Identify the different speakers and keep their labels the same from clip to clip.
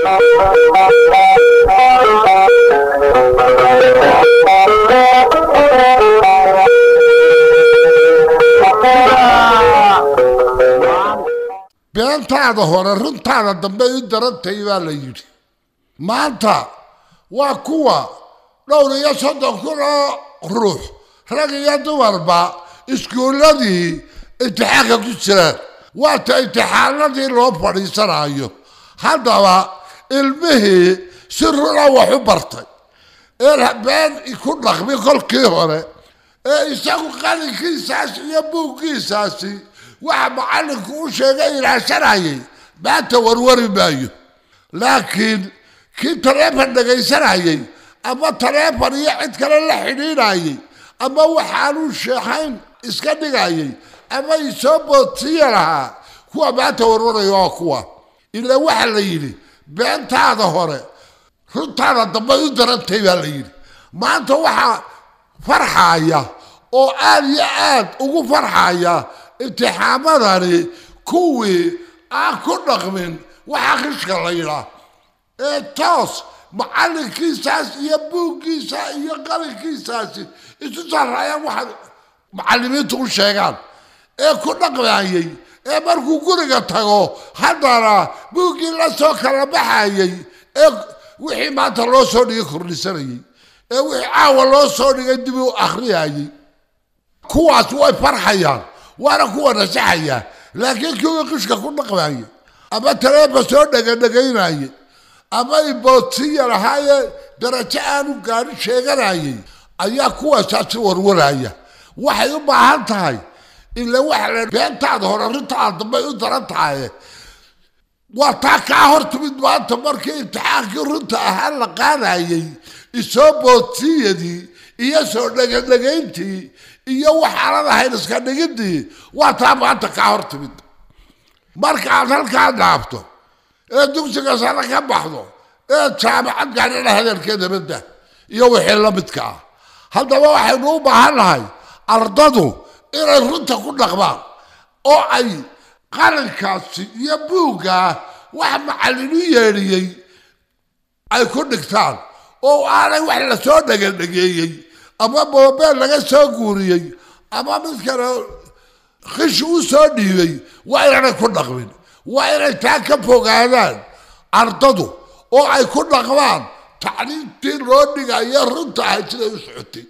Speaker 1: beentaada hore runtaada dambe i darantay baa la yidhi maanta waa kuwa dhowr iyo soddon kun oo ruux rag iyo dumarba iskuulladii imtixaanka ku jiraan waata imtixaanadii loo fadhiisanayo haddaba ilmihii si runa wax u bartay ee been ku dhaqmi kolkii hore ee isagu qalinkiisaasi iyo buuggiisaasi waxa macallinku u sheegay ilaashanayay maanta warwari maayo laakiin kii taleefon dhegaysanayay ama taleefon iyo cid kale la xidhiidhayay ama waxaanuu sheexayn iska dhigayay ama isoo boodsiiya lahaa kuwa maanta warwaraya waa kuwa ila waxa la yidhi beentaada hore runtaada dambe u darantay baa la yidhi maanta waxaa farxaya oo aad iyo aad ugu farxaya imtixaamadani kuwii aan ku dhaqmin waxa qishka la yidhaa ee toos macallinkiisaas iyo buuggiisa iyo qalinkiisaasi isu sarraayaan waxaad macallimiintu u sheegaan ee ku dhaqmayay ee markuu guriga tago haddana buuggii la soo kala baxayay ee wixii maanta loo soo dhigay kordhisanayay ee wixii caawa loo soo dhigay dib u akhriyayay kuwaas way farxayaan waana kuwa nasaxaya laakiin kuwii qishka ku dhaqmayay ama taleefa soo dhegadhegaynayay ama iboodsiya lahaaye darajo aanu gaadhi sheeganayay ayaa kuwaasaasi warwaraya waxay u baahan tahay ila waxa la beentaada hore arrintaada dambay u daran tahay waa taa kaa hor timid maanta markii imtixaankii runta ahaa la qaadayay isoo boodsiiyadii iyo soo dhegadhegayntii iyo waxaanad ahayn iska dhigidii waa taa maanta kaa hor timid marka aad halkaa dhaafto ee dugsiga sare ka baxdo ee jaamacad gaadhana hadalkeeda badda iyo wixii la midka ah haddaba waxaynu u baahan nahay ardadu inay runta ku dhaqmaan oo ay qarankaasi iyo buuggaa wax macallin u yeedhiyey ay ku dhigtaan oo aanay wax lasoo dhegadhegeeyey ama moobeel laga soo guuriyey ama mid kale khish u soo dhiibay waa inaanay ku dhaqmin waa inay taa ka fogaadaan ardadu oo ay ku dhaqmaan tacliimtii loo dhigayo runta ahayd siday u socotay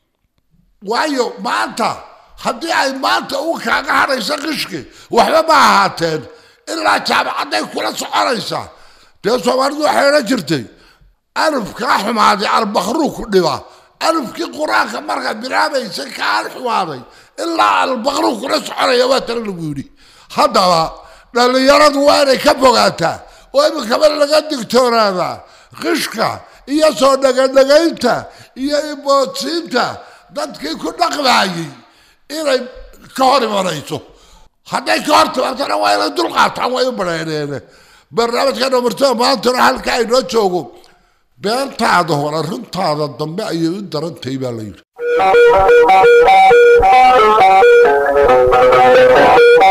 Speaker 1: waayo maanta haddii ay maanta u kaaga hadhayso qishki waxba ma ahaateen ilaa jaamacadday kula soconaysaa dee soomaalidu waxay odhan jirtay alufkaa xumaaday albakhruu ku dhiba alufkii qur-aanka markaa bilaabaysa kaan xumaaday ilaa albakhruu kula soconaya waa tala lagu yidhi haddaba dhallinyaradu waa inay ka fogaataa oo iminkaba laga digtoonaadaa qishka iyo soo dhegadhegaynta iyo iboodsiinta dadkii ku dhaqmaayey inay ka hor imanayso hadday ka hor timaadana waa inay dulqaataan way u badheeneene barnaamijka dhamarto maantana halka aynoo joogo beentaada hore runtaada dambe ayay u darantahay baa la yidhi